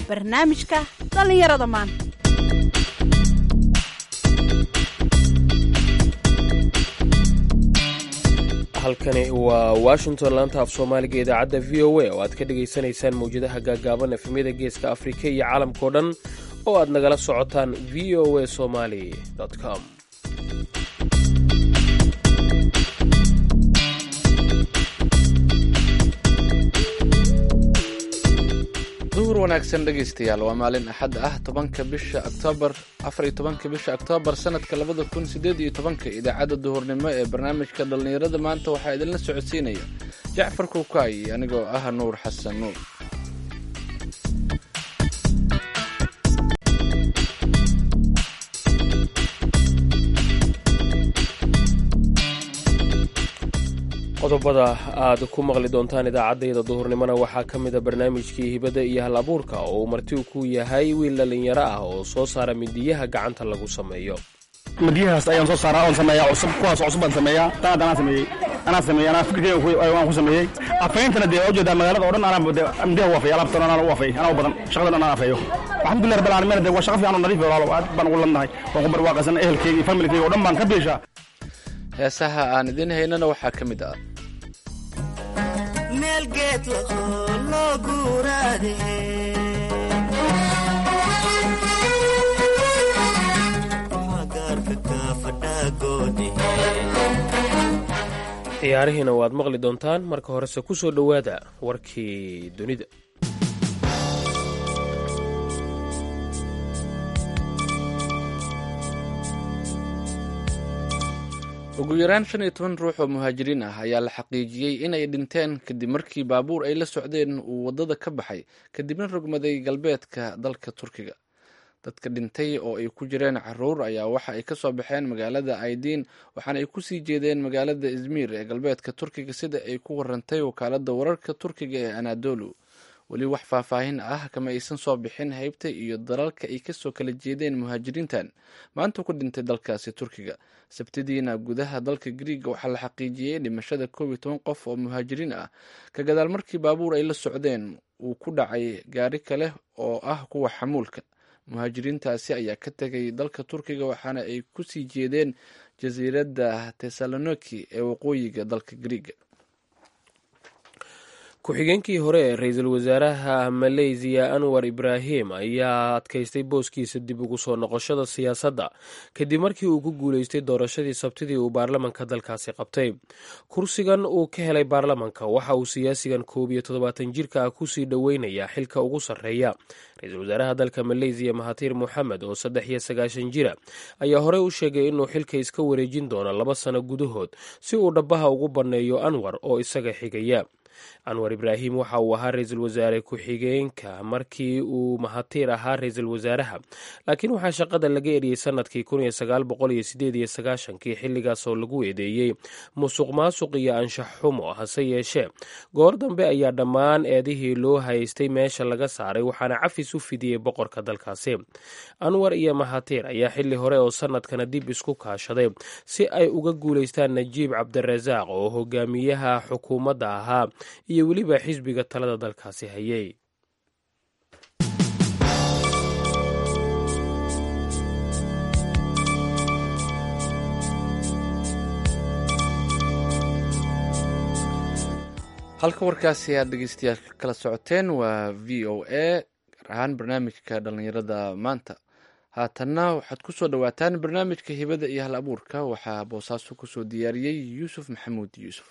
barnaamijka dhallinyarada maanta halkani waa washington laanta af soomaaliga idaacadda v o a oo aad ka dhagaysanaysaan mawjadaha gaagaaban efemyada geeska afrika iyo caalamkao dhan oo aad nagala socotaan v o a somali com duhur wanaagsan dhegaystayaal waa maalin axad ah tobanka bisha oktoobar afar iyo tobanka bisha oktoobar sanadka labada kun sideed iyo tobanka idaacadda duhurnimo ee barnaamijka dhallinyarada maanta waxaa idinla socodsiinaya jacfar kuukaay anigoo ah nuur xasan nuur qodobada aad ku maqli doontaan idaacaddayda duhurnimona waxaa ka mida barnaamijkii hibadda iyo hal abuurka oo uu marti ku yahay wiil dhallinyaro ah oo soo saara midiyaha gacanta lagu sameeyo midiyahaas ayaan soo saaraa oon sameeyaa cusub kuwaas cusub baan sameeyaa tanad anaa sameeyey anaa sameeyey anaa fikirkeyga waan ku sameeyey afayntana dee ujeedaa magaalada oo dhan anaa de midiyaha u afay alaabtan anaa u afay anaa u badan shaqada dhan anaa afeeyo alxamdulillah rabbil caalamiin de waa shaqa fiican oo nadiif walaalo aad baan ugu ladnahay waan ku barwaaqaysan ehelkeyga iyo familkeyga oo dhan baan ka biishaa heesaha aan idiin haynana waxaa ka mid ah meelgeed loo guuraade ciyaarihiina waad maqli doontaan marka horese ku soo dhowaada warkii dunida ugu yaraan shan iyo toban ruux oo muhaajiriin ah ayaa la xaqiijiyey inay dhinteen kadib markii baabuur ay la socdeen uu waddada ka baxay kadibna rogmaday galbeedka dalka turkiga dadka dhintay oo ay ku jireen caruur ayaa waxa ay ka soo baxeen magaalada aidiin waxaana ay kusii jeedeen magaalada izmir ee galbeedka turkiga sida ay ku warantay wakaalada wararka turkiga ee anadolu weli wax faahfaahin ah kama aysan soo bixin haybta iyo dalalka ay kasoo kala jeedeen muhaajiriintan maanta ku dhintay dalkaasi turkiga sabtidiina gudaha dalka griiga waxaa la xaqiijiyey dhimashada koob iyo toban qof oo muhaajiriin ah ka gadaal markii baabuur ay la socdeen uu ku dhacay gaari kale oo ah kuwa xamuulka muhaajiriintaasi ayaa ka tegay dalka turkiga waxaana ay kusii jeedeen jasiiradda tesaloniki ee waqooyiga dalka griiga ku-xigeenkii hore ee ra-iisul wasaaraha maleysiya anwar ibraahim ayaa adkaystay booskiisa dib ugu soo noqoshada siyaasadda kadib markii uu ku guuleystay doorashadii sabtidii uu baarlamanka dalkaasi qabtay kursigan uu ka helay baarlamanka waxa uu siyaasigan koob iyo toddobaatan jirka ah kusii dhoweynayaa xilka ugu sarreeya ra-iisul wasaaraha dalka maleysiya mahatir moxamed oo saddex iyo sagaashan jira ayaa horey u sheegay inuu xilka iska wareejin doono laba sano gudahood si uu dhabaha ugu banneeyo anwar oo isaga xigaya anwar ibraahim waxa uu ahaa ra-iisul wasaare ku-xigeenka markii uu mahatiir ahaa ra-iisul wasaaraha laakiin waxaa shaqada laga eriyey sanadkii kii xilligaasoo lagu eedeeyey musuq maasuq iyo anshax xumo hase yeeshee goor dambe ayaa dhammaan eedihii loo haystay meesha laga saaray waxaana cafis u fidiyey boqorka dalkaasi anwar iyo mahatiir ayaa xilli hore oo sanadkana dib isku kaashaday si ay uga guulaystaan najiib cabdirasaaq oo hogaamiyaha xukuumadda ahaa iyo weliba xisbiga talada dalkaasi hayay halka warkaasi aad dhegeystayaal kala socoteen waa v o a gaar ahaan barnaamijka dhallinyarada maanta haatanna waxaad ku soo dhowaataan barnaamijka hibada iyo hal abuurka waxaa boosaaso kusoo diyaariyey yuusuf maxamuud yuusuf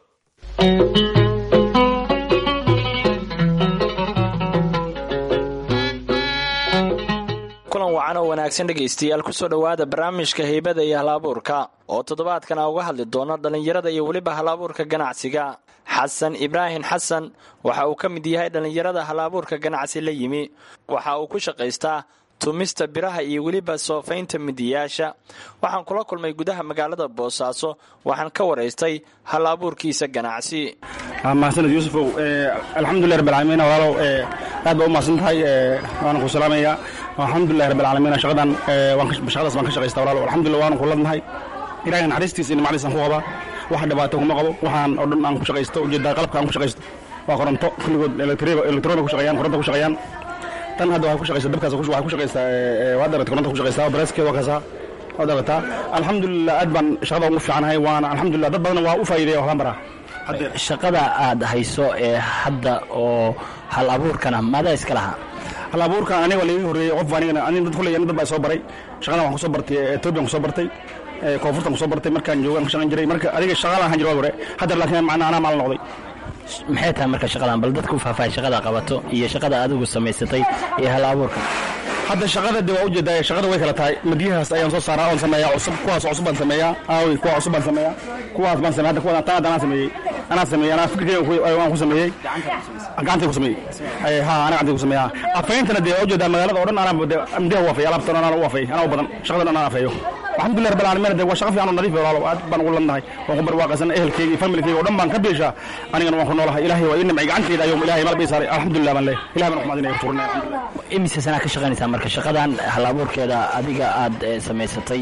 kulan wacan oo wanaagsan dhegaystayaal kusoo dhowaada barnaamijka heybada iyo hal-abuurka oo toddobaadkan a uga hadli doono dhallinyarada iyo weliba hal-abuurka ganacsiga xasan ibraahim xasan waxa uu ka mid yahay dhallinyarada hal-abuurka ganacsi la yimi waxa uu ku shaqaystaa tumista biraha iyo weliba soofaynta midiyaasha waxaan kula kulmay gudaha magaalada boosaaso waxaan ka waraystay hal abuurkiisa ganacsi mahadsaned yuusufow alxamdulilah rabbilcaalamiin walaalow aad baa u mahadsan tahay waana ku salaamayaa alxamdulilah rabbilcaalamiin shaqadan shaqadaas baan ka shaqaysta walaalow alxamdulillah waanu ku ladnahay ilahay naxariistiisa iyo nimcadiisaan ku qabaa wax dhibaato kuma qabo waxaan oo dhan aan ku shaqaysto ujeedaa qalabka aan ku shaqaysto waa koronto kulligood elektroniga ku shaqeeyaan koronto ku shaqeeyaan tan hadda waxay ku shaqaysaa dabkaas waxay ku shaqaysaa waa darata koronta ku shaqaysaa bareeskeeda waa kaasaa waa darataa alxamdulilah aad baan shaqada ugu fiicanahay waana alxamdulilah dad badan waa u faa'iideeya waxbaan baraa shaqada aad hayso ee hadda oo hal abuurkana maadaa iska lahaa hal abuurkan aniga waa laiga horreeyey qof anigana aniga dad kulley dad baa soo baray shaqadan waxaan kusoo bartay etoobiyan kusoo bartay koonfurtan kusoo bartay markaan joogaan ka shaqan jiray marka adiga shaqalaan ahaan jiray waa hore hadda laakiin macnaa anaa maal noqday maxay tahay marka shaqadan bal dadku faahfaahay shaqada qabato iyo shaqada adigu samaysatay iyo hal abuurka hadda shaqada de waa ujeedaa shaqada way kala tahay madiyahaas ayaan soo saaraa oon sameeyaa cusub kuwaas cusub baan sameeyaa aawi kuwa cusub baan sameeyaa kuwaas baan sameeya hadda kuwa tan hadda anaa sameeyey anaa sameeyey anaa fikirkeyga waan ku sameeyey gacantay ku sameeyey ha anaa gacantay ku sameeyaa afayntana dee waa ujeedaa magaalada oo dhan anaa madiyaha u afay alaabtan anaa u afay anaa u badan shaqadan anaa afeeyo alxamdulilah rabbil caalamiin de waa shaqo fiican oo nadiif walaalo aad baan ugu ladnahay waan ku barwaaqaysan ehelkeyga iyo familkeyga oo dhan baan ka biishaa anigana waan ku noolahay ilaahay waa ii nimcay gacanteyda ayuu ilaahay malab ii saaray alxamdulilah baan leeyahay ilahay baan uxmaadinaya kuturinaya alxamdulilah imise sanaa ka shaqaynaysaa marka shaqadan hal abuurkeeda adiga aad samaysatay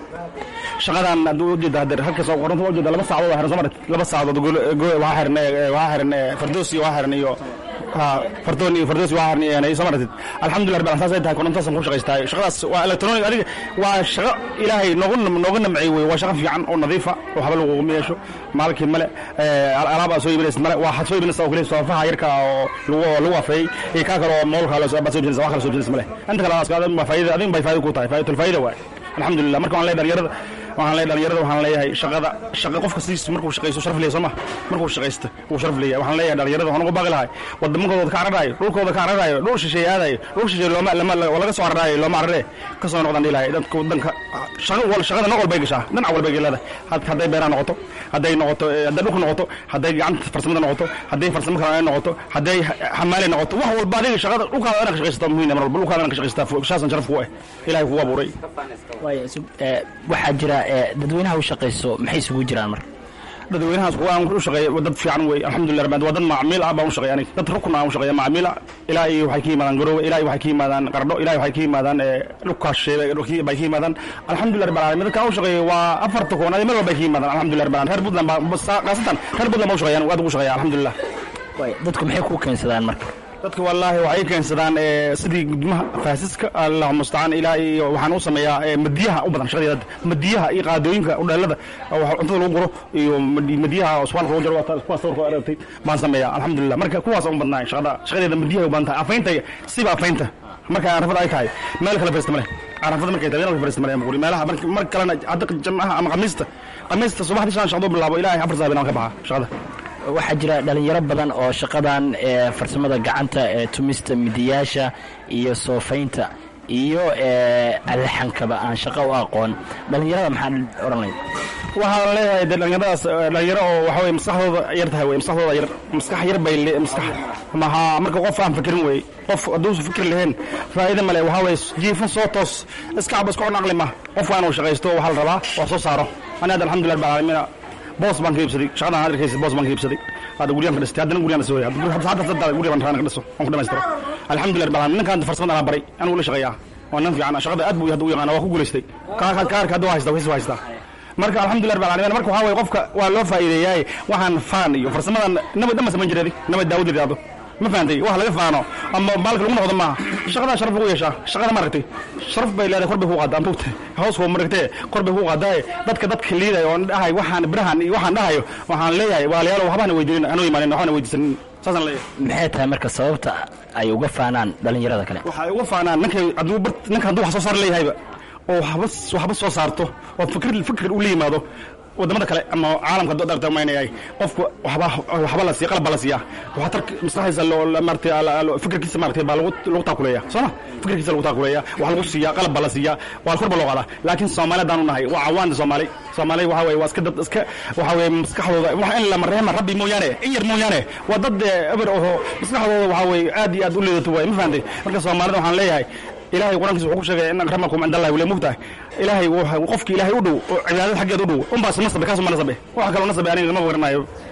shaqadan hadduu ujeeda hadda halkaas oo qoranta waa ujeeda laba saacadood waa xiran soo marat laba saacadood waxaa xiran waxaa xiran fardoos iyo waxaa xiran iyo fardoon iyo fardoos waxaa xiran iyo soo maratid alxamdulilah rabbil saasay tahay korontaasaan ku shaqaystahay shaqadaas waa electronic adiga waa shaqo ilaahay noogu nooga namciyey wey waa shaqo fiican oo nadiifa oo waxba laguguma yeesho maalkii male alaab aad soo iibinaysid male waxaad soo iibinaysaa oo kaliya soofaha yarka oo lagu lagu afeeyey iyo kaa kale oo moolka baad soo iibinaysaa wax kale soo iibinaysa male inta kale aad baa faa'iida adin bay faa'iida ku tahay faa'idatul faa'iida waay alxamdulilah marka waan leeyahay dhalinyarada waxaan leeyahay dhalinyarada waxaan leeyahay shaqada shaqa qofka sidiis markuu shaqaysto sharaf leeyahay sooma markuu shaqaysto wuu sharaf leeyahay waxaan leeyahay dhalinyarada waxaan ugu baaqi lahay wadamankooda ka cararayo dhulkooda ka cararayo dhul shisheeye aadayo dhul shisheeye looma lama laga soo cararayo looma carare ka soo noqdaan dhilahay dadka wadanka shaqa wal shaqada nooc walbay gashaa dhinac walbay galeeda hadday beeraha noqoto hadday noqoto hadday dhulka noqoto hadday gacanta farsamada noqoto hadday farsamo kale ay noqoto hadday xamaale noqoto wax walba adiga shaqada dhulkaada inaad ka shaqaysataa muhiim mar walba dhulkaada inaad ka shaqaysataa shaasan sharaf ku ah ilahay kugu abuuray waxaa jira dadweynaha u shaqayso maxay isugu jiraan marka dadweynahaas kuwa aan u shaqeeya dad fiican wey alxamdulilah rabbi waa dad macmiil ah baan u shaqeeya aniga dad rukun aan u shaqeeya macmiil ah ilaa iyo waxay ka yimaadaan garoowe ilaa iyo waxay ka yimaadaan qardho ilaa iyo waxay ka yimaadaan dhukaasheebe bay ka yimaadaan alxamdulilah rabbil alamin dadka aan u shaqeeya waa afarta koon adi meel walbay ka yimaadaan alxamdulilah rabbil alamin reer puntland baa khaasatan reer puntland baa u shaqeeya aad ugu shaqeeya alxamdulilah dadku maxay ku keensadaan marka dadka wallaahi waxay keensadaan sidii gudmaha faasiska allahu mustacaan ilaa iyo waxaan u sameeyaa madiyaha u badan shaqadeeda madiyaha iyo qaadooyinka udheelada cuntada lagu guro iyo madiyaha usbaalka lagu jaro kuwaas sawirka aragtay baan sameeyaa alxamdulilah marka kuwaas u badnaa shaqada shaqadeeda madiyaha u badan tahay afaynta siba afaynta marka arafada ay tahay meel kale fariista male arafada markay tahay meel fariista male maquli meelaha mar kalena hadda jamcaha ama khamiista khamiista subaxdii shan shaqdo bilaabo ilaa afar saabiin aan ka baxa shaqada waxaa jira dhalinyaro badan oo shaqadan ee farsamada gacanta ee tumista midiyaasha iyo soofaynta iyo alxankaba aan shaqo u aqoon dhalinyarada maxaa odhanay waxaan leeyahay de dhalinyaradaas dhalinyaro oo waxa weye maskaxdooda yar tahay wey maskaxdooda yar maskax yar bay maskax maha marka qof aan fikirin wey qof hadduusan fikir lahayn faa'iida male waxaa weye jiifan soo toos iska caba iska cunaqli ma qof waa inuu shaqaysto waxaa la rabaa waa soo saaro ani hadda alxamdulillah rabbil caalamiina boos baan ka iibsaday shaqadan aad arkaysa boos baan ka iibsaday hadda guriyaan ka dhistay haddana guriyaan dhistay hadda hadda hadda guriga baan rabaa ka dhiso aan ku dhamaystiro alxamdulillah rabbil caalamiin ninkaan farsamada aan baray anigu la shaqeeyaa waa nin fiican shaqada aad buu hadda u yaqaana waa ku guulaystay kaarka kaarka hadda waa haystaa waa haystaa marka alxamdulillah rabbil caalamiin marka waxaa waye qofka waa loo faa'iideeyaay waxaan faan iyo farsamadan nabad dhamma samayn jiray nabad daawud yidhaahdo ma fahantay wax laga faano ama baalka lagu noqdo maaha shaqadaa sharaf lagu yeeshaa shaqada ma aragtay sharaf bay leedahay kor bay ku qaadaa mugta hoos koo maragtee kor bay ku qaadaaye dadka dadka liidaya oon dhahay waxaan birahan iyo waxaan dhahayo waxaan leeyahay waalayaal waxbana weydiinin anuu imaanin waxbana weydiisanin saasaan leeyahay maxay tahay marka sababta ay uga faanaan dhalinyarada kale waxay uga faanaan ninkay hadduu ninka hadduu wax soo saar leeyahayba oo waxba waxba soo saarto oo fikir fikir u la yimaado wadamada kale ama caalamka dad arta maynayay qofku waxba waxba la siiya qalab baa la siiyaa waxaa tar maskaxdiisa loo maartay fikirkiisa maartay baa lagu lagu taakuleeya sooma fikirkiisa lagu taakuleeya waxaa lagu siiyaa qalab baa la siiyaa waa kor baa loo qaadaa laakiin soomaali haddaan u nahay waa cawaanta soomaali soomaali waxa weye waa iska dad iska waxa weye maskaxdooda wax in lama reema rabbi mooyaane in yar mooyaane waa dad eber oho maskaxdooda waxa weye aad iyo aad u liidato waay ma fahantay marka soomaalida waxaan leeyahay ilaahay qur-aankiisa wuxuu ku sheegay in akramakum cinda allahi wale mugtahay ilaahay qofki ilaahay u dhow oo cibaadada xaggeeda u dhow unbaas nasabe kaasuma nasabe waxa kaloo nasabe aniga ma waranayo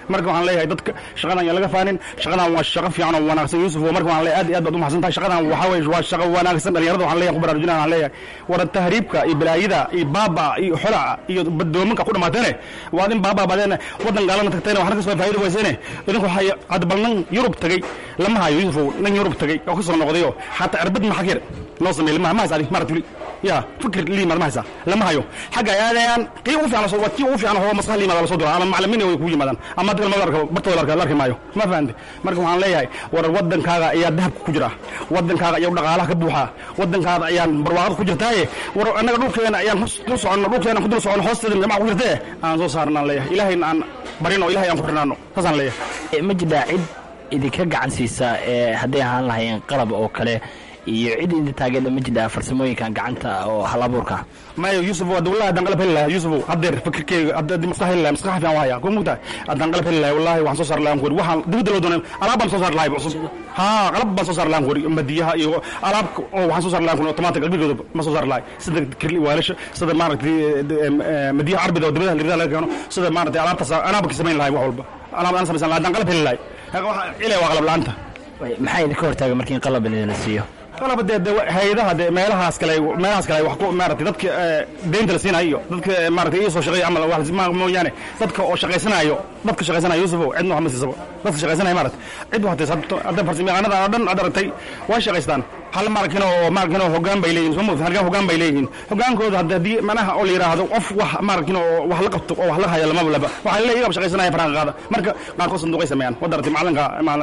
marka waxaan leeyahay dadka shaqadan yaa laga faanin shaqadan waa shaqo fiican oo wanaagsan yuusuf oo marka waxaan leeyahay aad iyo aad baad u mahadsan tahay shaqadan waxaa weeye waa shaqo wanaagsan dhalinyarada waxaan leeyahay ku baraarujinaya waxaan leeyahay war tahriibka iyo balaayada iyo baaba iyo xolaca iyo badoominka ku dhamaateene waad in baaba badeene wadan gaalana tagteene waxna kasoo faa'iido weyseene idinku waxay hadda bal nin yurub tagay lama hayo yuusuf nin yurub tagay oo kasoo noqdayo xataa cirbad maxakir noo sameey lama ma haysa adi marat wili ya fikir liimaad ma haysa lama hayo xagga ay aadayaan kii ugu fiican waa kii ugu fiican oo maskax liimaad la soo diro ama macallimiin way kugu yimaadaan ama dadka lama arko bartooda la arki maayo ma fahante marka waxaan leeyahay war wadankaaga ayaa dahabka ku jira wadankaaga ayaa dhaqaalaha ka buuxa wadankaaga ayaan barwaaqada ku jirtaaye war annaga dhulkeena ayaan dul soconno dhulkeena ku dul soconno hoosteeda jamaca ku jirtee aan soo saarnaan leeyahay ilaahayna aan barino ilahay aan ku xirnaano saasaan leeyahay ma jiraa cid idinka gacan siisa ee hadday ahaan lahayn qalab oo kale iyo cid idin taageerda ma jiraa farsamooyinkan gacanta oo hal abuurka mayo yusuf hadda wallahi haddaan qalab heli lahaa yusuf haddeer fikirkeyga haddii maskax heli lahaa maskax fiican waa hayaa ku mugtahay haddaan qalab heli lahaa wallahi waxaan soo saar lahaan kuri waxaan dibadda loo doonay alaab baan soo saar lahay cusub haa qalab baan soo saar lahaan kuri madiyaha iyo alaab oo waxaan soo saar lahaan kuri otomaatig qalbigooda ma soo saar lahay sida kirli waalasha sida maaragtay madiyaha carbida oo dibadaha lirida laga keeno sida maaragtay alaabtaas alaabka samayn lahay wax walba alaab aan samaysan lahaa haddaan qalab heli lahay ilaa waa qalab la'aanta maxaa idinka hortaaga markii in qalab idin la siiyo qalaba dee de hay-adaha de meelahaas kale meelahaas kale wax ku maaragtay dadka deynta la siinayo iyo dadka maaragtay ii soo shaqeeya camal wax mooyaane dadka oo shaqaysanayo dadka shaqaysanayo yusufow cidna wax ma siisabo dadka shaqaysanaya maaragtay cid waxtay hadda farsamayaqaanada oo dhan aad aragtay way shaqaystaan hal maarkin oo maarkin oo hoggaan bay leeyihin soo moogta halkan hoggaan bay leeyihiin hoggaankooda hadda haddii manaha oo la yidhaahdo qof wax maarkin oo wax la qabto oo wax la hayo lamaba laba waxaa leeyahay iyaga shaqaysanaya faraha qaada marka qaarkood sanduuqay sameeyaan wad aragtay macalinka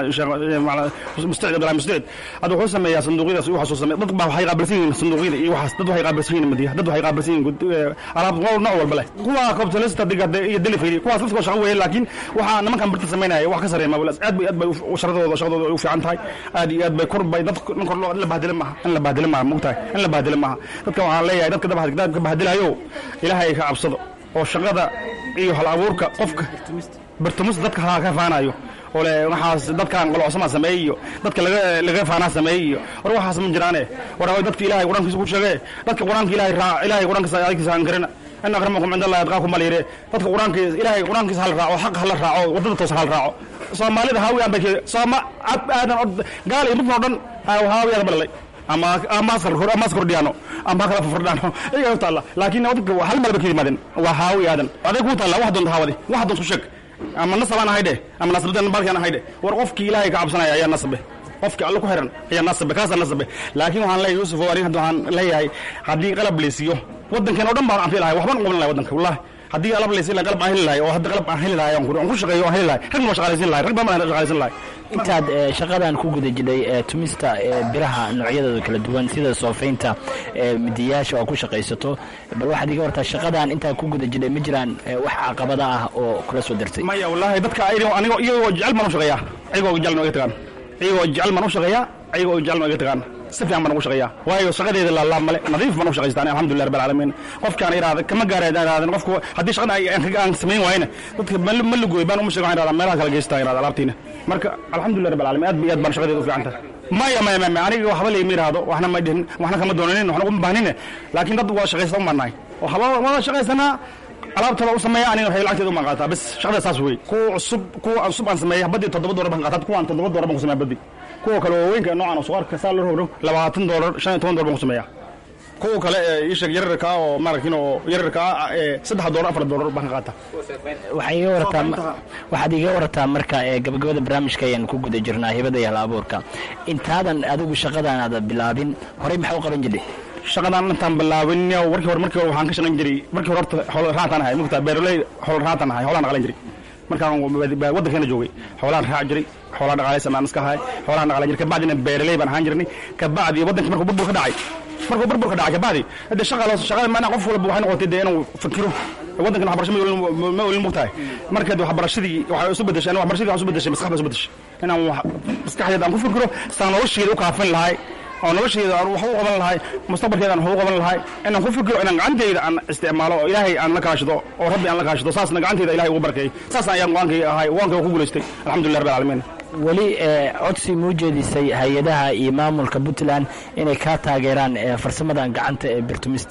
mustacid abdulahi mustacid hadda wuxuu sameeyaa sanduuqyadaas iyo waxaasuu sameeya dad baa waxay qaabilsan yihiin sanduuqyada iyo waxaas dad waxay qaabilsan yihiin madiya dad waxay qaabilsan yihiin alaab nooc walba leh kuwa capitalista diga iyo delivery kuwaas dadkoo shaqo weeye laakiin waxaa nimankan birta samaynaya wax ka sareeya mabulas aad bay aad bay sharadooda shaqadooda u fiican tahay aad iyo aad bay kor bay dad in kor loo la bahdila maaha in la bahdila maaha mugtahay in la bahdila maaha dadka waxaan leeyahay dadka dabka bahdilayo ilaahay ka cabsado oo shaqada iyo hal abuurka qofka birtumus dadka ha ka faanayo ole waxaas dadkan qolocsama sameeyey iyo dadka laga laga faanaa sameeyey iyo war waxaas ma jiraane war dadka ilaahay quraankiisa ku sheegay dadka quraanka ilaahay raac ilaahay quraankiisa aykiisa aan karina in akramakum cinda allahi adqaakum malire dadka quraankiisa ilaahay quraankiisa hal raaco xaq hal raaco wadada toosan hal raaco soomaalida haawiyaan bay sooma ab aadan gaal iyo muslim oo dhan haawiyada balay ama ama ama kordhiyaano ama kala fardhaano iyaga u taalla laakiin dadka hal meel ba ka yimaadeen waa haawi aadan aday ku taalla wax doonta haawadi wax doonta ku sheeg ama nasabaan ahay dheh ama nasabdan baalkaan ahay dheh war qofkii ilaahay ka cabsanaya ayaa nasabe qofkii alle ku xiran ayaa nasabe kaasaa nasabe laakiin waxaan leeyahay yuusuf oo aniga waxaan leeyahay haddii qalab laysiiyo waddankeen oo dhan baan anfi lahay waxbaan qaban lahay waddanka wallahi haddii qalab laysiin lahay qalab aan heli lahay oo hadda qalab aan heli lahay aan ku shaqeeyo aan heli lahay ragna waa shaqaalaysiin lahay rag badan baan shaqaalaysiin lahay intaad shaqadan ku guda jidhay tumista biraha noocyadooda kala duwan sida soofaynta midiyaasha oo ku shaqaysato bal waxaad iga wartaa shaqadan intaad ku guda jidhay ma jiraan wax caqabada ah oo kula soo dirtay maya wallahi dadka anigo iyagoo jecel baan u shaqeeyaa iyagoo jecel ma iga tagaan iyagoo jecel baan u shaqeeyaa iyagoo jecel ma iga tagaan si fiican baan ugu shaqeeyaa waayo shaqadeeda laalaab male nadiif baan u shaqaystaan alxamdulilah rabbil caalamiin qofkaan iraada kama gaareen iraadeen qofku haddii shaqada aan samayn waayna dadka ma lugooy baan uma sheego waxaan iraada meelaha kala geystaa iraada alaabtiina marka alxamdulilah rabbil caalamiin aad iyo aad baan shaqadeeda u fiican tahay maya maya maya aniga waxba layma iraahdo waxna ma dhihin waxna kama doonanin waxna uma bahnine laakiin dad waa shaqaysta u marnaay waxba wada shaqaysanaa alaabtada u sameeya aniga waxay lacagteeda uma qaataa bas shaqada saas wey kuwa cusub kuwa cusub aan sameeya badii toddoba doolar baan qaataa kuwaan toddoba doolar baan ku sameeya badii kuwa kale waaweynka noocan oo suqaarka saa loo rogro labaatan doolar shan iyo toban doolar baan ku sameeya kuwa kale ee ii sheeg yararka oo maaragtin oo yararka ee saddex doolar afar doolar baan ka qaataa waxay iga warataa waxaad iga warataa marka ee gabagabada barnaamijka ayaan ku guda jirnaa hibada iyo hal abuurka intaadan adigu shaqadan aada bilaabin horey maxaa u qaban jirtay shaqadan intaan bilaabin warkii hore markii hore waxaan ka shaqayn jiray markii hore horta xoolo raataan ahay mugtaa beeroley xoolo raataan ahay xoolaan dhaqalan jiray markaan waddankeena joogay xoolaan raac jiray xoolaan dhaqaalaysan aan iska ahay xoolaan dhaqalan jiray kabacdina beeroley baan ahaan jirnay kabacdi waddankii markuu burbur ka dhacay markuu burbur ka dhacay kabacdi hadee shaqa shaqada maanaa qof walba waxay noqotay dee inuu fikiro waddankan waxbarasho ma olin mugtahay markeed waxbarashadii waxay isu bedeshay waxbarashadii waxay isu bedeshay maskax baa isu bedeshay inaan maskaxdeeda aan ku fikiro saan nolosheeda u kaafin lahay oo nolosheeda aan wax u qaban lahay mustaqbalkeeda aan wax u qaban lahay inaan ku fikiro inaan gacanteyda aan isticmaalo oo ilaahay aan la kaashado oo rabbi aan la kaashado saasna gacanteyda ilahay ugu barkeeyey saas ayaan go-aankay ahay go-aankay ku guulaystay alxamdulillah rabbil caalamiin weli codsi muu jeedisay hay-adaha iyo maamulka puntland inay kaa taageeraan farsamadan gacanta ee birtumista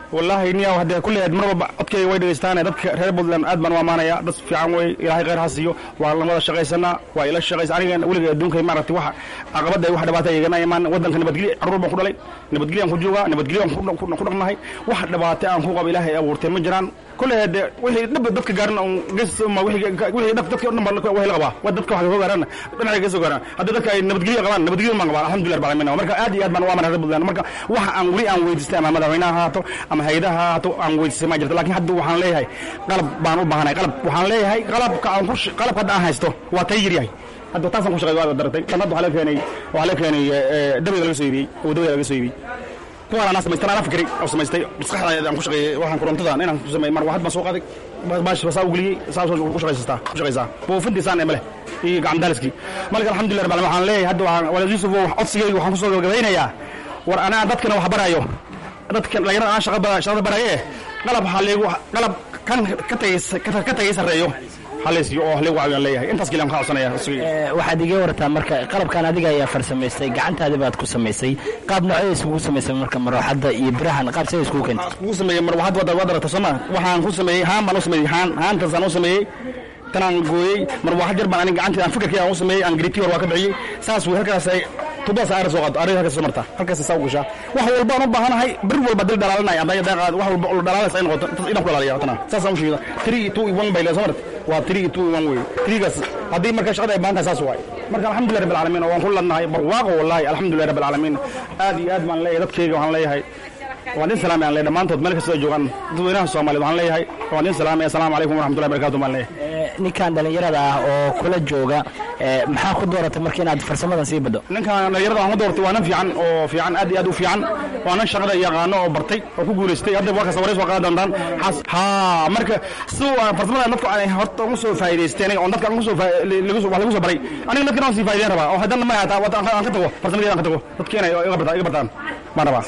wallaahi niya haddee kulli mar walba codkayga way dhegeystaane dadka reer puntland aad baan u amaanaya dad fiican wey ilaahay khayr ha siiyo waa lamada shaqaysanaa waa ila shaqaysa aniga weliga adduunka maaragtay wax caqabada wax dhibaata igana imaan wadanka nabadgelyo carruur baan ku dhalay nabadgelyo aan ku joogaa nabadgelyo aan ku- ku- ku dhaqnahay wax dhibaata aan ku qabo ilaahay abuurtay ma jiraan kulli hade wixii dhib dadka gaaran un ges ma wixii wixii dhab dadka o dhan baa waxay la qabaa wa dadka wax ka soo gaaraan dhinacay ka soo gaaraan haddii dadka ay nabadgelyo qabaan nabadgelyo baan qabaa alxamdulillah rabbil alamin marka aad iyo aad baan u amana reer puntland marka waxa aan weli aan weydiistay ama madaxweynaha ha haato ama hayadaha ha haato aan weydiistay ma jirto laakiin hadda waxaan leeyahay qalab baan u baahanahay qalab waxaan leeyahay qalabka aan ku sh- qalabka hadda aan haysto waa tay yar yahay hadda taasaan ku shaqeey waa daratay tan hadda waxaa la keenay waxaa la keenay dabiga laga soo iibiyey oo dabiga laga soo iibiyey kuwaan anaa samaystay anaa fikray oo samaystay maskaxda aan ku shaqeeyey waxaan korontadan inaan ku sameeyey mar waxad baan soo qaaday baash basaa u geliyey saas ku shaqaysastaa ku shaqaysaa buufintiisaan emale iyo gacan daaliskii marka alxamdulillah rabbil alamin waxaan leeyahay hadda waxaan walaal yuusuf oo codsigayga waxaan kusoo gabagabaynayaa war anaa dadkana wax barayo dadkan dhalinyarada aan shaqa ba- shaqada baraye qalab waxaa leegu qalab kan ka tagay ka- ka tagay sarreeyo halaysiyo oo leegu caawiyaan leeyahay intaas keliya aan ka codsanaya codsigayga Ee, waxaad iga wartaa marka qalabkan adiga ayaa farsamaystay gacantaadi baad ku samaysay qaab noocee iskugu samaysay marka marooxadda iyo birahan qaab see iskugu keentay kugu sameeyey mar waxaad wada wadarata sooma waxaan ku sameeyey haan baan u sameeyey haan haantaasaan u sameeyey tanaan gooyey mar waxaa jar baan anig gacantii aan fikirkii aan u sameeyey aan griti hor waa ka bixiyey saas wey halkaas ay tubadaas aara soo qaado arig halkaas soo martaa halkaas saa u gashaa wax walba aan u baahanahay bir walba dil dhalaalinaya hadday daaqaad wax walba oo dhalaalaysa ay noqoto intaas inaan ku ilaaliya tana saasaan u sheegida three two one bay le soo marta waa three two one wey threegaas haddii marka shaqada ay baahan tahay saas waay marka alxamdulilah rabbil caalamiin oo waan ku ladnahay barwaaqo wallahi alxamdulilah rabbil caalamiin aad iyo aad baan leeyahay dadkayga waxaan leeyahay waan idin salaamay aan leeyahay dhammaantood meel kastoo ay joogaan dadweynaha soomaaliyeed waxaan leeyahay waan idin salaamay assalaamu calaykum waraxmatullahi barakatu baan leeyahay Ee, ninkan dhallinyarada ah oo kula jooga ee, maxaa ku dooratay marka inaad farsamadan sii baddo ninkan dhalinyarada waxaan ku doortay waa nin fiican oo fiican aad iyo aad u fiican waa nin shaqada yaqaano oo bartay oo ku guulaystay hadda waa kasta wareys waa qaadan doontaan Xas- haa marka siduu aan farsamada dadku aan horta ugu soo faa'iidaysteen oo dadka aan ugu soo faa- lagu soo wax lagu soo baray aniga dadkan aan sii faa'iideyn rabaa oo haddana ma hataa wata aan ka tago farsamadii aan ka tago dadkeena iga bartaan iga bartaan baan rabaa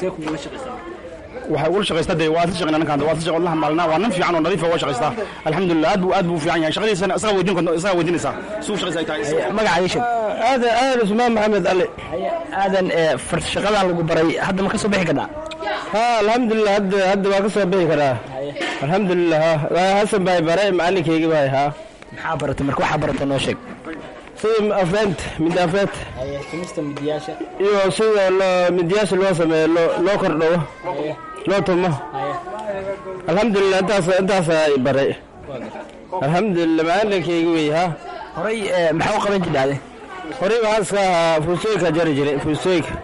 waxay ula shaqaystaa dee waa isla shaqeynaa ninkaan waa isla shaqeyn maalnaa waa nin fiican oo nadiif ah waa shaqaystaa alxamdulillah aad buu aad buu u fiican yahay shaqadiisana isaga weydiin karto isaga weydiinaysaa suu shaqaysa ay tahay magaca ii sheeg aadan aadan usmaan maxamed ali aadan ee, far- shaqadan lagu baray hadda ma ka soo bixi karnaa ha alxamdulilah hadda hadda waa ka soo bixi karaa alxamdulilah ha waa hasan baay bare macalinkeygii baay ha maxaa baratay marka waxaa baratay noo sheeg sida afeent mid afeent tumista midiyaasha iyo sida loo midyaasha loo sameeyo loo loo kordhowo loo tumo alxamdulilah intaas intaasa i baray alxamdulilah macalinkeygi wey ha horay ee, maxaa u qaban jidhaade horey waxaa iska ahaa fuusooyinka jari jiray fuusooyinka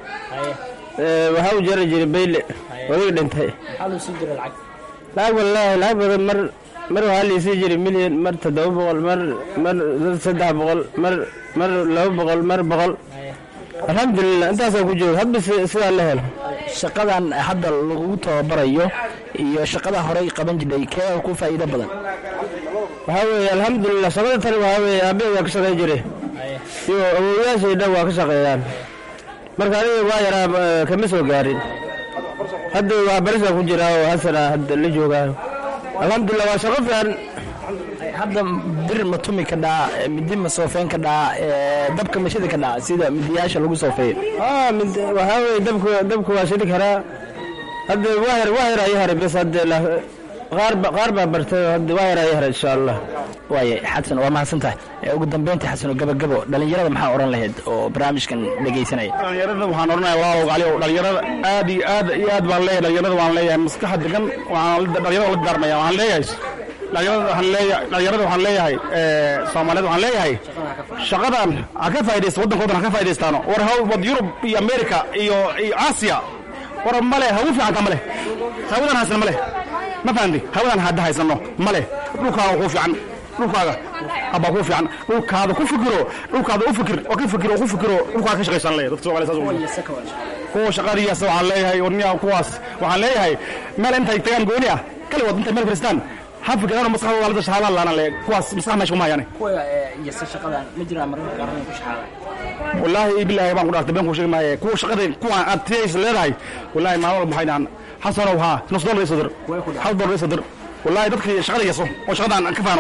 Ee, waxaa u jari jiray bayle odaga dhintay maxaa loo sii jira lacag lacag wallaahi lacag badan mar mar waxaa liisii jiray milyan mar toddoba boqol mar mar saddex boqol mar mar laba boqol mar boqol alxamdulilah intaasaan ku jooga hadba si- sidaa la helo shaqadan hadda lagu tababarayo iyo shaqada horay qaban jidhay kee ku faa'iido badan waxaa weeye alxamdulilah shaqada tani waxaa weeye aabbahe waa ka shaqeyn jiray iyo awoowayaashay dhan waa ka shaqeeyaan marka aniga waa yaraa eh, kama soo gaarin hadda waa barisaan ku jiraa oo hasana hadda la joogaayo alxamdulilah waa shaqo fiican hadda bir ma tumi ka dhaa midi ma soofeyn ka dhaa ee, dabka mashida ka dhaa sida midiyaasha lagu soofeeyo aa mid waxaa weeye dabka dabka waa shidi karaa hadda waa yar waa yar ayaa haray bas hadda la- qaar ba qaar baa bartay oo hadda waa yar ayaa haray insha allah waaye xasan waa mahadsan tahay Ee, ugu dambeyntii xasan oo gabagabo dhalinyarada maxaa odhan lahayd oo barnaamijkan dhegaysanaya dhalinyarada waxaan odhanaya walaalow gacaliyow dhalinyarada aad iyo aad iyo aad baan leeyahay dhalinyarada waan leeyahay maskaxa degan waxaan la- dhalinyarada la daarmaya waxaan leeyahay dhalinyarada waxaan leeyahay dhalinyarada waxaan leeyahay ee, soomaaliyeed waxaan leeyahay shaqadan ha ka faa'idaysta waddankoodan ha ka faa'idaystaano war haw wad yurub iyo america iyo iyo aasiya war male hagu fiicanta male hawadan haysana male ma fahanti hawadan hadda haysano male dhulkaaga kuu fiican dhulkaaga abaa kuu fiican dhulkaada ku fikiro dhulkaada u fikir oo ka fikiro oo ku fikiro dhulkaaga ka shaqaysan leeyahay dadka Soomaaliyeed saas u weyn. kuwa shaqadiyaas waxaan leeyahay warniyaha kuwaas waxaan leeyahay meel intay tagaan gooni ah kali wad intay meel fadhiistaan ha fikiraan maskaxdooda la shaqaalaan laana leeyahay kuwaas maskax meesha kuma hayaan kuwa yasa shaqadan ma jiraan mararka qaar ku shaxaaday wallaahi bilaahi baan ku dhaartay been ku sheegi maaye kuwa shaqada kuwa aad tiyaysa leedahay wallaahi maalin walba waxay dhahaan xasanow haa nus dolar isoo dir hal dolar isoo dir wallaahi dadkii shaqada yaso oo shaqadan aan ka faano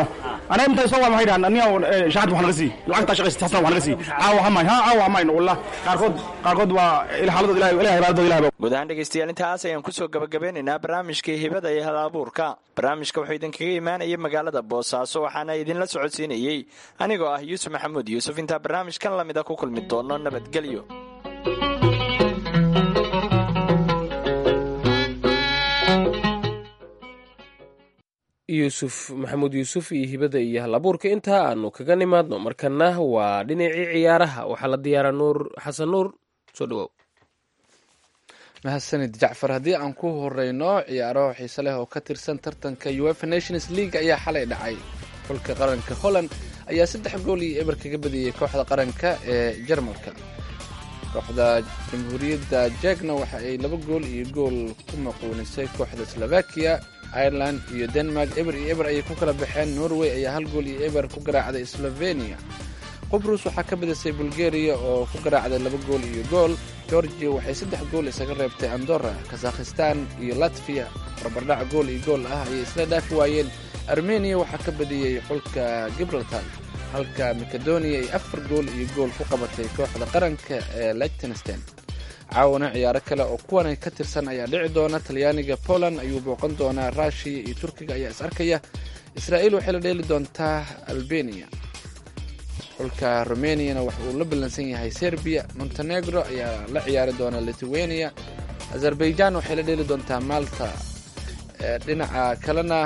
ana inta soo waa maxay dhahan aniga shahad wax naga sii lacagta shaqaysta xasan wax naga sii caawa hamayn ha caawa hamayn wallah qaarkood qaarkood waa ila xaaladooda ilahay ilahay ibaadadooda ilahay guud ahaan dhegeystayaal intaas ayaan kusoo gabagabeynaynaa barnaamijkii hibada iyo hal abuurka barnaamijka wuxuu idinkaga imaanayay magaalada boosaaso waxaana idinla socodsiinayey anigoo ah yuusuf maxamuud yuusuf intaa barnaamijkan lamida ku kulmi doono nabadgelyo yuusuf maxamuud yuusuf iyo hibada iyo hal abuurka intaa aanu kaga nimaadno markana waa dhinacii ciyaaraha waxaa la diyaaraa nuur xasan nuur soo dhawow mahadsanid jacfar haddii aan ku horeyno ciyaaro xiise leh oo ka tirsan tartanka uefa nations league ayaa xalay dhacay xulka qaranka holland ayaa saddex gool iyo eber kaga badiyey kooxda qaranka ee jarmalka kooxda jamhuuriyadda jegna waxa ay laba gool iyo gool ku maquunisay kooxda slovakia ireland iyo denmark eber iyo eber ayay ku kala baxeen norway ayaa hal gool iyo eber ku garaacday slovenia qubrus waxaa ka badisay bulgaria oo ku garaacday laba gool iyo gool georgia waxay saddex gool isaga reebtay andorra kazakhistan iyo latviya barbardhac gool iyo gool ah ayay isla dhaafi waayeen armenia waxaa ka badiyey xulka gibraltar halka macedonia ay afar gool iyo gool ku qabatay kooxda qaranka ee lichtenstein caawana ciyaaro kale oo kuwan ka tirsan ayaa dhici doona talyaaniga poland ayuu booqan doonaa rushiya iyo turkiga ayaa is arkaya israa'iil waxay la dheeli doontaa albania xulka rumeniana waxa uu la ballansan yahay serbiya montenegro ayaa la ciyaari doona lithuania azerbaijan waxay la dheeli doontaa malta dhinaca kalena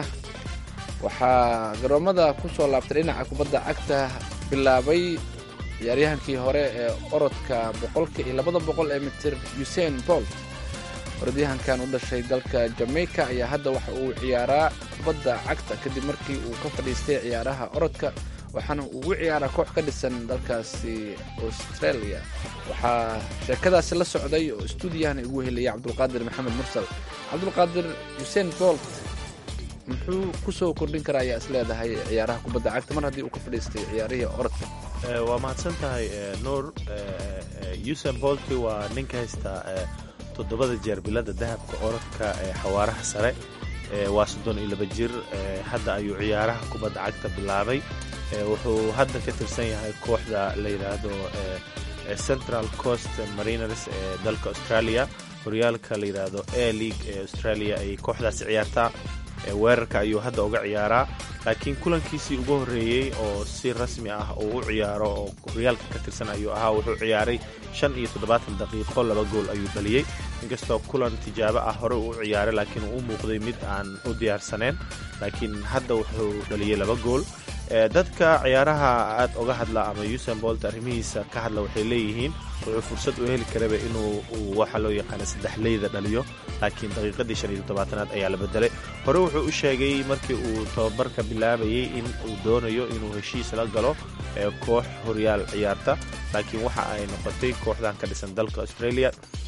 waxaa garoomada ku soo laabtay dhinaca kubadda cagta bilaabay ciyaaryahankii hore ee orodka boqolka iyo labada boqol ee mitir usain bolt orodyahankan u dhashay dalka jamaica ayaa hadda waxa uu ciyaaraa kubadda cagta kadib markii uu ka fadhiistay ciyaaraha orodka waxaana uu u ciyaaraa koox ka dhisan dalkaasi australia waxaa sheekadaasi la socday oo stuudiyahan ugu helaya cabdulqaadir maxamed mursal cabdulqaadir usain bolt muxuu kusoo kordhin karaa ayaa is leedahay ciyaaraha kubadda cagta mar haddii uu ka fadhiistay ciyaarihii orodka waa mahadsan tahay nuur usain bolti waa ninka haysta toddobada jeer bilada dahabka orodka ee xawaaraha sare waa soddon iyo laba jir hadda ayuu ciyaaraha kubadda cagta bilaabay wuxuu hadda ka tirsan yahay kooxda la yidhaahdo central coast mariners ee dalka australia horyaalka la yidhaahdo a league ee australia ay kooxdaasi ciyaartaa weerarka ayuu hadda uga ciyaaraa laakiin kulankiisii ugu horreeyey oo si rasmi ah uu u ciyaaro oo horyaalka ka tirsan ayuu ahaa wuxuu ciyaaray shan iyo toddobaatan daqiiqo laba gool ayuu dhaliyey inkastoo kulan tijaabo ah hore uu u ciyaaray laakiin uu u muuqday mid aan u diyaarsaneen laakiin hadda wuxuu dhaliyey laba gool dadka ciyaaraha aad oga hadla ama usain bolt arrimihiisa ka hadla waxay leeyihiin wuxuu fursad u heli karaba inuu waxa loo yaqaana saddex leyda dhaliyo laakiin daqiiqadii shan iyo toddobaatanaad ayaa la bedelay hore wuxuu u sheegay markii uu tababarka bilaabayay in uu doonayo inuu heshiis la galo koox horyaal ciyaarta laakiin waxa ay noqotay kooxdan ka dhisan dalka australia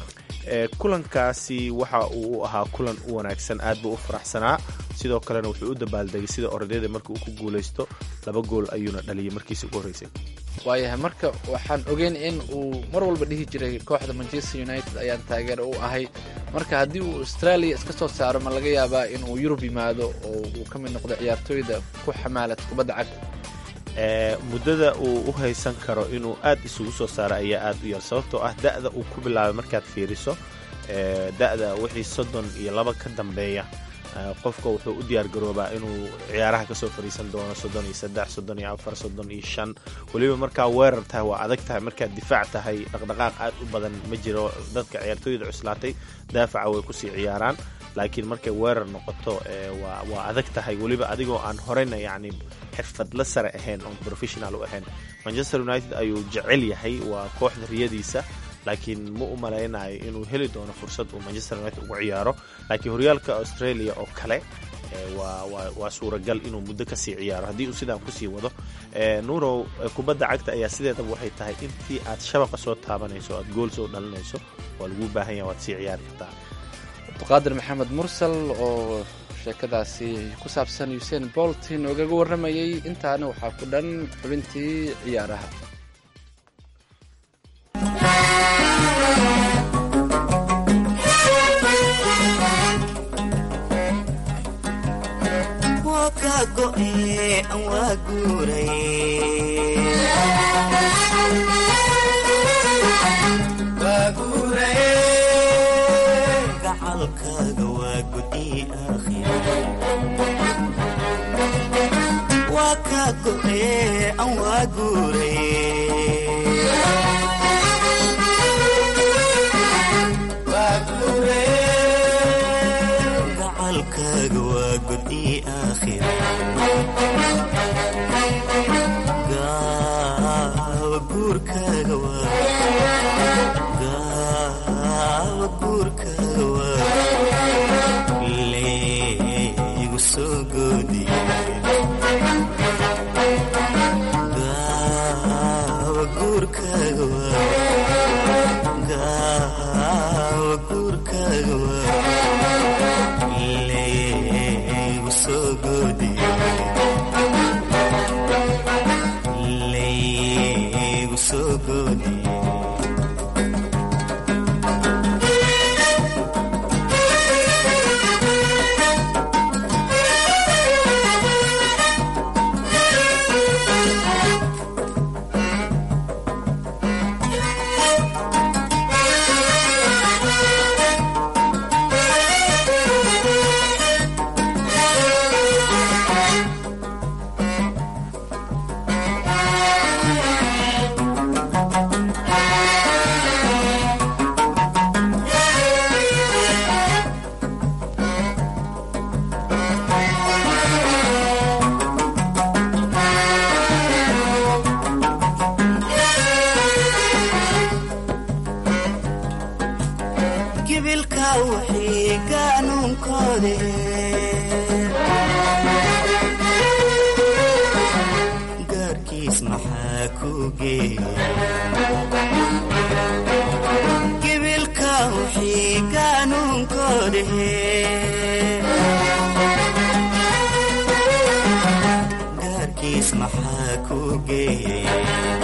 kulankaasi waxa uu u ahaa kulan u wanaagsan aad buu u faraxsanaa sidoo kalena wuxuu u dabaaldegay sida orodyada markii uu ku guulaysto laba gool ayuuna dhaliyay markiisi ugu horreysay waayahay marka waxaan ogeyn in uu mar walba dhihi jiray kooxda manchester united ayaan taageer u ahay marka haddii uu australia iska soo saaro ma laga yaabaa inuu yurub yimaado oo uu ka mid noqdo ciyaartooyda ku xamaalad kubadda cagta muddada uu u haysan karo inuu aad isugu soo saaro ayaa aad u yar sababtoo ah da'da uu ku bilaabay markaad fiiriso da'da wixii soddon iyo laba ka dambeeya qofka wuxuu u diyaar garoobaa inuu ciyaaraha kasoo fadhiisan doono soddon iyo saddex soddon iyo afar soddon iyo shan weliba markaa weerar tahay waa adag tahay markaad difaac tahay dhaqdhaqaaq aad u badan ma jiro dadka ciyaartooyda cuslaatay daafaca way kusii ciyaaraan laakiin markay weerar noqoto waa adag tahay weliba adigoo aan horeyna yacni xirfadla sare ahayn oon professional u ahayn manchester united ayuu jecel yahay waa kooxda riyadiisa laakiin ma u malaynayo inuu heli doono fursad uu manchester united ugu ciyaaro laakiin horyaalka australia oo kale waa suuragal inuu muddo kasii ciyaaro haddii uu sidaan kusii wado nuurow kubadda cagta ayaa sideedaba waxay tahay intii aad shabaqa soo taabanayso o aad gool soo dhalinayso waa laguu baahan yaha waad sii ciyaari kartaa abduqaadir maxamed mursal oo sheekadaasi ku saabsan usain bolt noogaga warramayay intaana waxaa ku dhan xubintii ciyaaraha waa kaa go'e aan waa guuray gacalkaaga waa gudi aakhira waa kaa go'e aan waa guuray gacalkaaga waa gudi aakhira gaawa guurkaaga waa gaawa guurkaaga waa leegu soo goodiye gaawa guurkaaga waa gaawa guurkaaga waa leegu soo goodiye leegu soo goodiye gibilka wixii gaanuunkoode gaarkiis maxaa ku geeya gibilka wixii gaanuunkoode gaarkiis maxaa ku geeya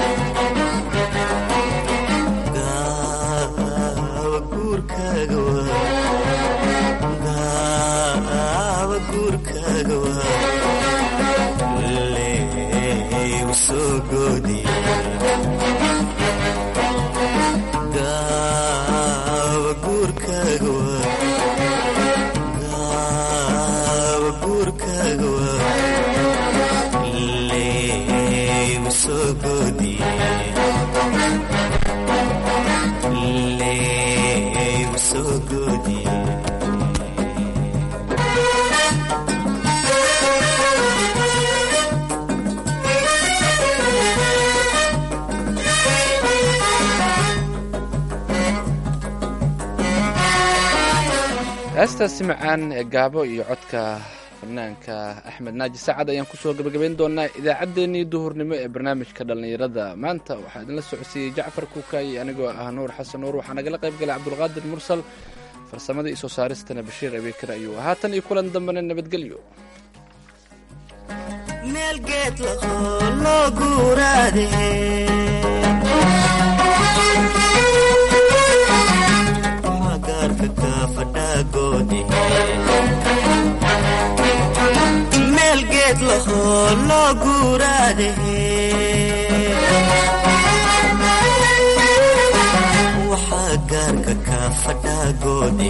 gaawa guurkaaga waa gaawa guurkaaga waa leegu soo goodiye gaawa guurkaaga waa gaawa guurkaaga waa leegu soo goodiye leegu soo goodiye heestaasi macaan ee gaabo iyo codka fanaanka axmed naaji sacad ayaan kusoo gebagabayn doonaa idaacaddeenii duhurnimo ee barnaamijka dhallinyarada maanta waxaa idinla socodsiiyey jacfar kuukaayi anigoo ah nuur xasan nuur waxaa nagala qayb galay cabdulqaadir mursal farsamada iyo soo saaristana bashiir abeekar ayuu ahaa tan iyo kulan dambena nabadgelyo meel geed lahoo loo guuraade waxaa gaarka kaa fadhaagoode meel geed lahoo loo guuraade waxaa gaarka kaa fadhaagoode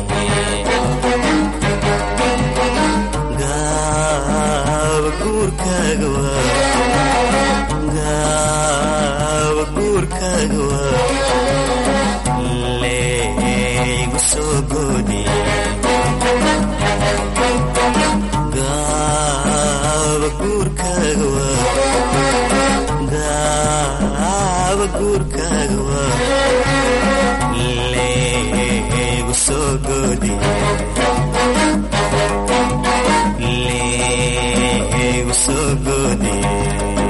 gaawa guurkaaga waa gaawa guurkaaga waa leegu soo goodiye gaawa guurkaaga waa gaawa guurkaaga waa leegu soo goodiye leegu soo goodiye